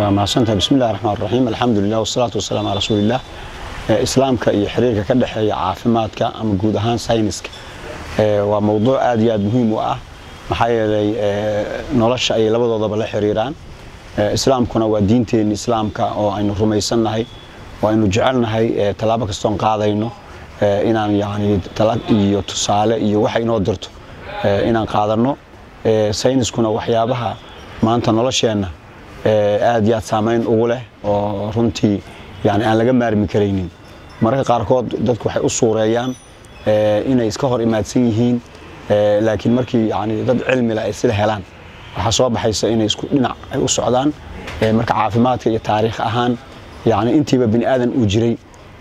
waa mahadsantahay bismi illahi raxmaan raxiim alxamdulilah wasalaatu wasalaamu calaa rasuuliillah islaamka iyo xiriirka ka dhexeeya caafimaadka ama guud ahaan sayniska waa mowduuc aad iyo aad muhiim u ah maxaa yeelay nolosha ayay labadoodaba la xiriiraan islaamkuna waa diinteenni islaamka oo aynu rumaysannahay oo aynu jecelnahay tallaabo kastoon qaadayno inaan yani talag iyo tusaale iyo waxa inoo dirto inaan qaadanno sayniskuna waxyaabaha maanta nolosheenna aad iyo aad saamayn ugu leh oo runtii yani aan laga maarmi karaynin mararka qaarkood dadku waxay u suureeyaan inay iska hor imaadsan yihiin laakiin markii yani dad cilmile ay sida helaan waxaa soo baxaysa inay isku dhinac ay u socdaan marka caafimaadka iyo taariikh ahaan yani intiiba bini aadan uu jiray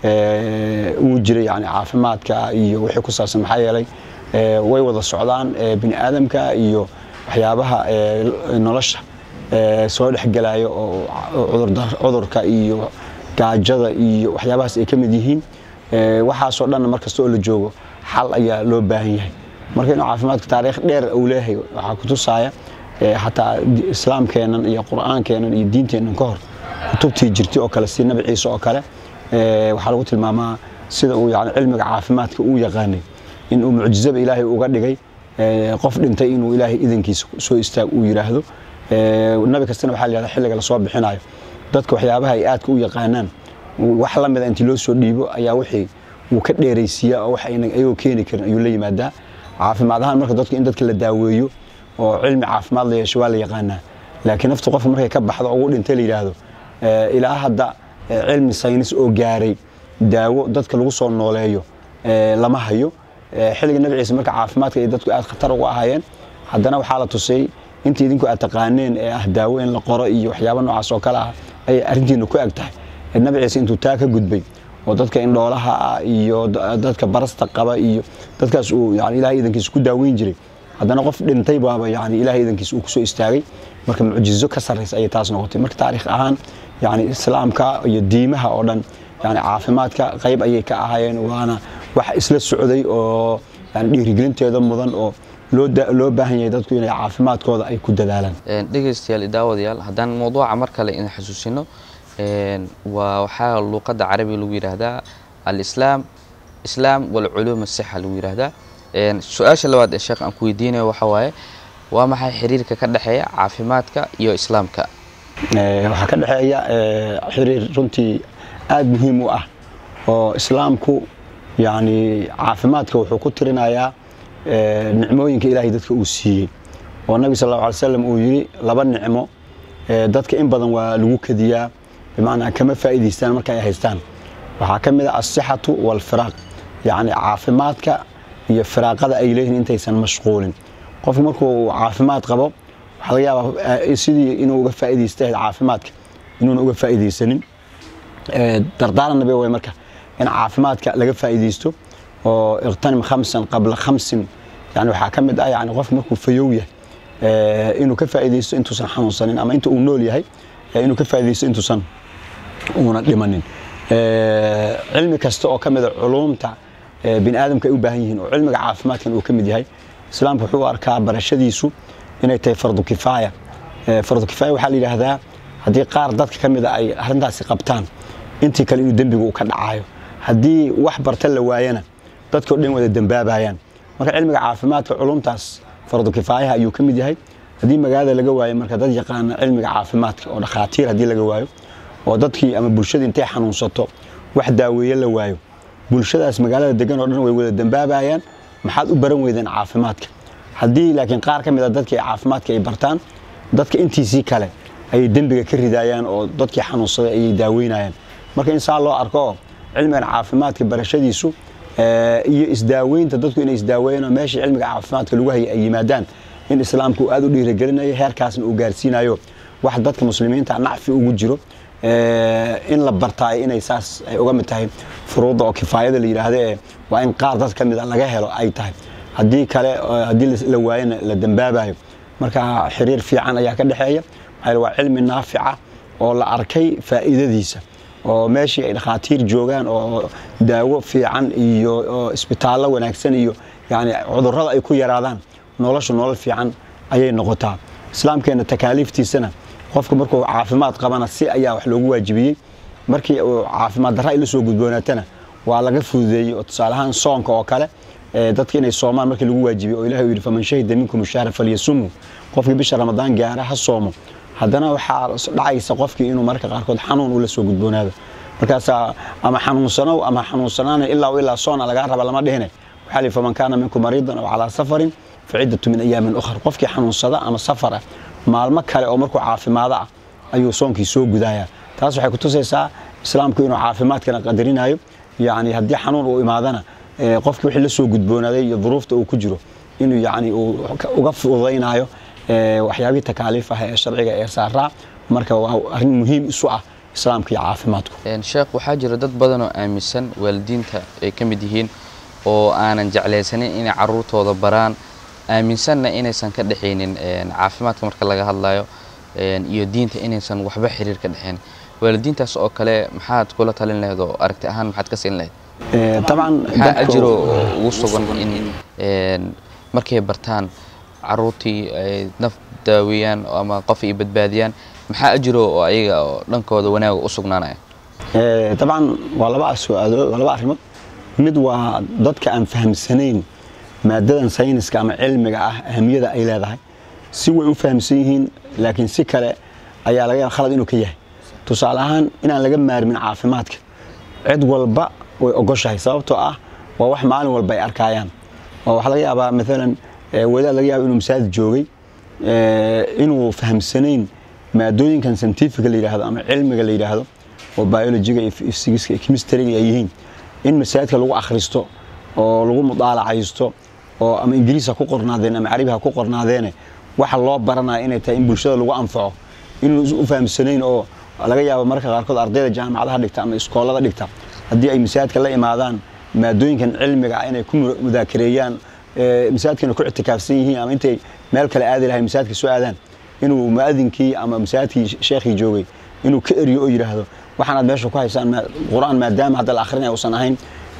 uu jiray yani caafimaadka iyo wixii ku saabsan maxaa yeelay way wada socdaan bini aadamka iyo waxyaabaha nolosha soo dhexgelayo oo cudurka iyo gaajada iyo waxyaabahaas ay ka mid yihiin waxaasoo dhanna mar kasta oo la joogo xal ayaa loo baahan yahay marka inuu caafimaadka taariikh dheer uu leeyahay waxaa ku tusaaya xataa islaamkeennan iyo qur'aankeennan iyo diinteennan ka hor kutubtii jirtay oo kale si nabi ciise oo kale waxaa lagu tilmaamaa sida uu yani cilmiga caafimaadka uu yaqaanay in uu mucjizaba ilaahay uga dhigay qof dhintay inuu ilaahay idankiisa soo istaag uu yidhaahdo nabi kastana waxaa la yihahda xilliga lasoo bixinayo dadka waxyaabaha ay aadka u yaqaanaan wax la mida intii loo soo dhiibo ayaa wixii uu ka dheeraysiiyaa oo wax ayagoo keeni karin ayuu la yimaadaa caafimaad ahaan marka dadku in dadka la daaweeyo oo cilmi caafimaad la yeesho waa la yaqaanaa laakiin naftu qofka markay ka baxdo ugu dhintay la yidhaahdo ilaa hadda cilmi saynis oo gaaray daawo dadka lagu soo nooleeyo lama hayo xilliga nabi ciise marka caafimaadka ay dadku aad khatar uga ahaayeen haddana waxaa la tusay intii idinku aad taqaaneen ee ah daawo in la qoro iyo waxyaaba noocaas oo kale ah ayay arrintiina ku eg tahay nabi ciise intuu taa ka gudbay oo dadka indhoolaha ah iyo dadka barasta qaba iyo dadkaas uu yani ilahay idankiisa ku daaweyn jiray haddana qof dhintay baaba yani ilahay idankiisa uu kusoo istaagay marka mucjizo ka sarraysa ayay taas noqotay marka taariikh ahaan yani islaamka iyo diimaha oo dhan yani caafimaadka qayb ayay ka ahaayeen waana wax isla socday oo yani dhiirigelinteeda mudan oo loo baahan yahay dadku inay caafimaadkooda ay ku dadaalaan dhegeystayaal daawadayaal haddaan mawduuca mar kale idin xasuusino waa waxaa luuqadda carabiga lagu yidhaahdaa alislaam islaam walculuum asixa lagu yidhaahdaa su-aasha labaad ee sheekh aan ku weydiinayo waxa waaye waa maxay xiriirka ka dhexeeya caafimaadka iyo islaamka waxaa ka dhexeeya xiriir runtii aad muhiim u ah oo islaamku yani caafimaadka wuxuu ku tirinayaa nicmooyinka ilaahay dadka uu siiyey oo nabi sal allahu alay slam uu yidhi laba nicmo dadka in badan waa lagu kadiyaa bimacnaa kama faa'iidaystaan marka ay haystaan waxaa ka mid a asixatu waalfiraaq yacni caafimaadka iyo firaaqada ay leeyihiin intaysan mashquulin qofku markuu caafimaad qabo waxaa laga yaabaa sidii inuu uga faa'iidaysta caafimaadka inuuna uga faa'iidaysanin dardaaran nabi way marka in caafimaadka laga faa'iidaysto oo iqtanim khamsan qabla khamsin yani waxaa ka mid ah yani qof markuu fayow yahay inuu ka faa'iidaysto intuusan xanuunsanin ama inta uu nool yahay inuu ka faa'iidaysto intuusan uuna dhimanin cilmi kasta oo ka mida culuumta bini aadamka ay u baahan yihiin oo cilmiga caafimaadkan uu ka mid yahay islaamku wuxuu arkaa barashadiisu inay tahay fardu kifaaya fardu kifaaya waxaa la yidhaahdaa haddii qaar dadka ka mida ay arrintaasi qabtaan intii kale inuu dembigu uu ka dhacayo haddii wax barta la waayana dadkao dhan wada dembaabayaan marka cilmiga caafimaadka culumtaas fardu kifaayaha ayuu ka mid yahay haddii magaalada laga waayo marka dad yaqaana cilmiga caafimaadka oo dhakhaatiir haddii laga waayo oo dadkii ama bulshada intay xanuunsato wax daaweeye la waayo bulshadaas magaalada degan oo dhan way wada dembaabayaan maxaad u baran weydeen caafimaadka haddii laakiin qaar ka mid a dadkii caafimaadka ay bartaan dadka intiisii kale ayay dembiga ka ridayaan oo dadkii xanuunsaday ayay daaweynayaan marka in saa loo arko cilmigan caafimaadka barashadiisu iyo isdaaweynta dadku inay isdaaweeyaan oo meeshii cilmiga caafimaadka lagu hayay ay yimaadaan in islaamku uu aad u dhiirigelinayo heerkaasna uu gaarsiinayo wax dadka muslimiinta nacfi ugu jiro in la bartaayo inay saas ay uga mid tahay furuudda oo kifaayada la yidhaahdo ee waa in qaar dad ka mid a laga helo ay tahay haddii kale haddii la waayana la dembaabayo marka xiriir fiican ayaa ka dhexeeya maxaa waa cilmi naafica oo la arkay faa'iidadiisa oo meeshii ay dhakhaatiir joogaan oo daawo fiican iyo isbitaallo wanaagsan iyo yani cudurrada ay ku yaraadaan noloshu nolol fiican ayay noqotaa islaamkeenna takaaliiftiisana qofka markuu caafimaad qabana si ayaa wax loogu waajibiyey markii uu caafimaad darra ay la soo gudboonaatana waa laga fududeeyey oo tusaale ahaan soonka oo kale dadka inay soomaan markii lagu waajibiyey oo ilahi uu yidhi faman shahida minkum shahra falyasumu qofkii bisha ramadaan gaara ha soomo haddana waxaa dhacaysa qofkii inuu mararka qaarkood xanuun uu la soo gudboonaado markaasaa ama xanuunsanow ama xanuunsanaana ilaa ilaa soona lagaa raba lama dhihine waxaa lihi faman kaana minkum mariidan aw calaa safarin faciddatu min ayaamin ukhar qofkii xanuunsada ama safar ah maalmo kale oo markuu caafimaado ah ayuu soonkii soo gudayaa taas waxay kutusaysaa islaamku inuu caafimaadkana qadarinayo yani haddii xanuun uu imaadana qofkii wixii la soo gudboonaaday iyo duruufta uu ku jiro inuu yani uu uga fududaynayo waxyaabihii takaaliif ah ee sharciga ee saaraa marka waa arrin muhiim isu ah islaamka iyo caafimaadku sheekh waxaa jira dad badan oo aaminsan waalidiinta ay ka mid yihiin oo aanan jeclaysanin inay caruurtooda baraan aaminsanna inaysan ka dhexaynin caafimaadka marka laga hadlayo iyo diinta inaysan waxba xiriir ka dhexayn waalidiintaas oo kale maxaad kula talin lahayd oo aragti ahaan maxaad ka siin lahayd طبعا maxaa ajiro ugu sugan in markay bartaan caruurtii ay naf daaweeyaan ama qof ay badbaadiyaan maxaa ajiro oo ayaga oo dhankooda wanaaga u sugnaanaya طبعا waa laba su-aalood waa laba arrimood mid waa dadka aan fahamsanayn maadadan sayniska ama cilmiga ah ahamiyada ay leedahay si way u fahamsan yihiin laakiin si kale ayaa laga yaaba khalad inuu ka yahay tusaale ahaan inaan laga maarmin caafimaadka cid walba way ogoshahay sababtoo ah waa wax maalin walba ay arkayaan oo waxaa laga yaabaa maalan wadaad laga yaaba inuu masaajid joogay inuu fahamsanayn maadooyinkan scientifica la yidhaahdo ama cilmiga la yidhaahdo oo biologiga iyo physics iyo chemistryga ay yihiin in masaajidka lagu akhristo oo lagu mudaalacaysto oo ama ingiriis ha ku qornaadeen ama carabi ha ku qornaadeene waxa loo baranaya inay tahay in bulshada lagu anfaco inuu u fahamsanayn oo laga yaabo marka qaarkood ardayda jaamacadaha dhigta ama iskoolada dhigta haddii ay masaajidka la imaadaan maadooyinkan cilmiga ah inay ku mudaakareeyaan masaajidkana ku ictikaafsan yihiin ama intay meel kale aadi lahay masaajidka soo aadaan inuu muadinkii ama masaajidkii sheekhii joogay inuu ka eriyo oo yidhaahdo waxaanaad meesha ku haysaan qur-aan maadaama hadda la akhrinaya uusan ahayn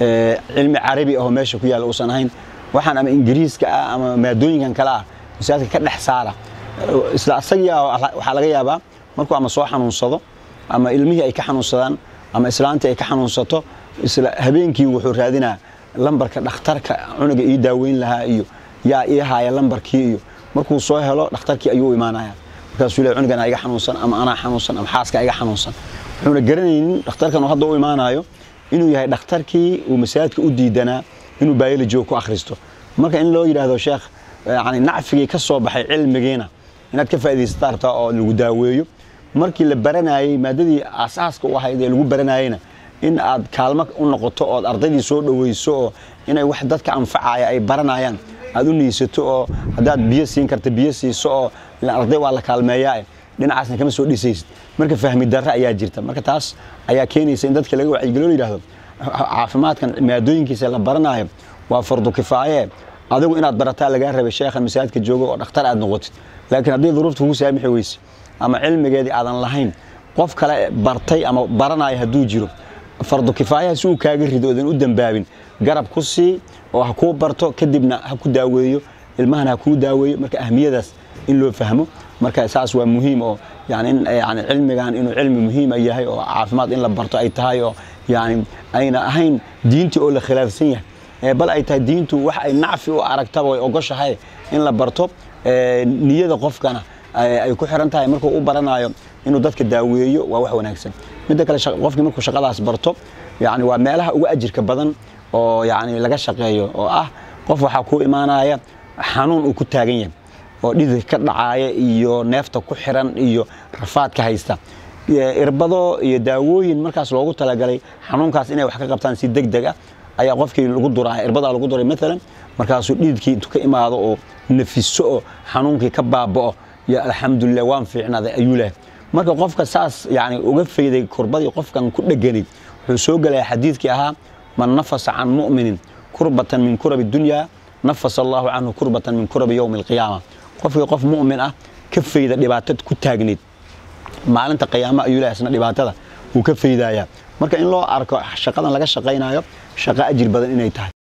cilmi carabi ahoo meesha ku yaalla uusan ahayn waxaan ama ingiriiska ah ama maadooyinkan kale ah masaajidka ka dhex saara isla asagiia waxaa laga yaabaa markuu ama soo xanuunsado ama ilmihii ay ka xanuunsadaan ama islaantii ay ka xanuunsato isla habeenkii wuxuu raadinaa lambarka dhakhtarka cunuga ii daaweyn lahaa iyo yaa ii haaya lambarkii iyo markuu soo helo dhakhtarkii ayuu imaanaya markaasuu le cunugan iga xanuunsan ama anaa xanuunsan ama xaaska iga xanuunsan wuxuuna garanaynin dhakhtarkan uu hadda u imaanayo inuu yahay dhakhtarkii uu masaajidka u diidanaa inuu biology ku akhristo marka in loo yidhaahdo sheekh yani nacfigii ka soo baxay cilmigiina inaad ka faa'idaysata rabtaa oo lagu daaweeyo markii la baranayey maadadii aasaaska u ahayd ee lagu baranayeyna in aad kaalmo u noqoto ood ardaydii soo dhaweyso oo inay wax dadka anfacaya ay baranayaan aad u niisato oo haddaad biyo siin karta biyo siiso oo arday waa la kaalmeeyaa dhinacaasna kama soo dhisaysid marka fahmi darre ayaa jirta marka taas ayaa keenaysa in dadka laga wacyigeliyo la yidhahdo caafimaadkan maadooyinkiisa la baranayo waa fardu kifaaye adigu inaad barataa lagaa rabay sheekhan masaajidka joogo oo dhakhtar aad noqotid laakiin haddii duruufta kugu saamixi weyse ama cilmigeedii aadan lahayn qof kale bartay ama baranaya hadduu jiro fardu kifaayaha si uu kaaga rido oodan u dambaabin garab ku sii oo ha kuu barto kadibna ha ku daaweeyo ilmahana ha kuu daaweeyo marka ahmiyadaas in loo fahmo marka saas waa muhiim oo yani in yani cilmigan inuu cilmi muhiima yahay oo caafimaad in la barto ay tahay oo yani ayna ahayn diintii oo la khilaafsan yahay bal ay tahay diintu wax ay nacfi u aragtaba way ogoshahay in la barto niyada qofkana ay ku xiran tahay markuu u baranayo inuu dadka daaweeyo waa wax wanaagsan midda kale qofkii markuu shaqadaas barto yani waa meelaha ugu ajirka badan oo yani laga shaqeeyo oo ah qof waxaa kuu imaanaya xanuun uu ku taagan yahay oo dhidid ka dhacaaya iyo neefta ku xiran iyo rafaadka haysta irbado iyo daawooyin markaas loogu talagalay xanuunkaas inay wax ka qabtaan si deg deg ah ayaa qofkii lagu duraa irbadaa lagu duray maalan markaasuu dhididkii intuu ka imaado oo nafiso oo xanuunkii ka baaba'o yo alxamdulilah waan fiicnaaday ayuu lehay marka qofka saas yani uga fayday kurbadii qofkan ku dheganayd wuxuu soo gelaya xadiidkii ahaa man nafasa can mu'minin kurbatan min kurabi dunya nafasa allahu canhu kurbatan min kurabi yowmi alqiyaama qofkii qof mu'min ah ka fayda dhibaato ku taagnayd maalinta qiyaama ayuu lehay isna dhibaatada wuu ka faydayaa marka in loo arko shaqadan laga shaqaynayo shaqo ajir badan inay tahay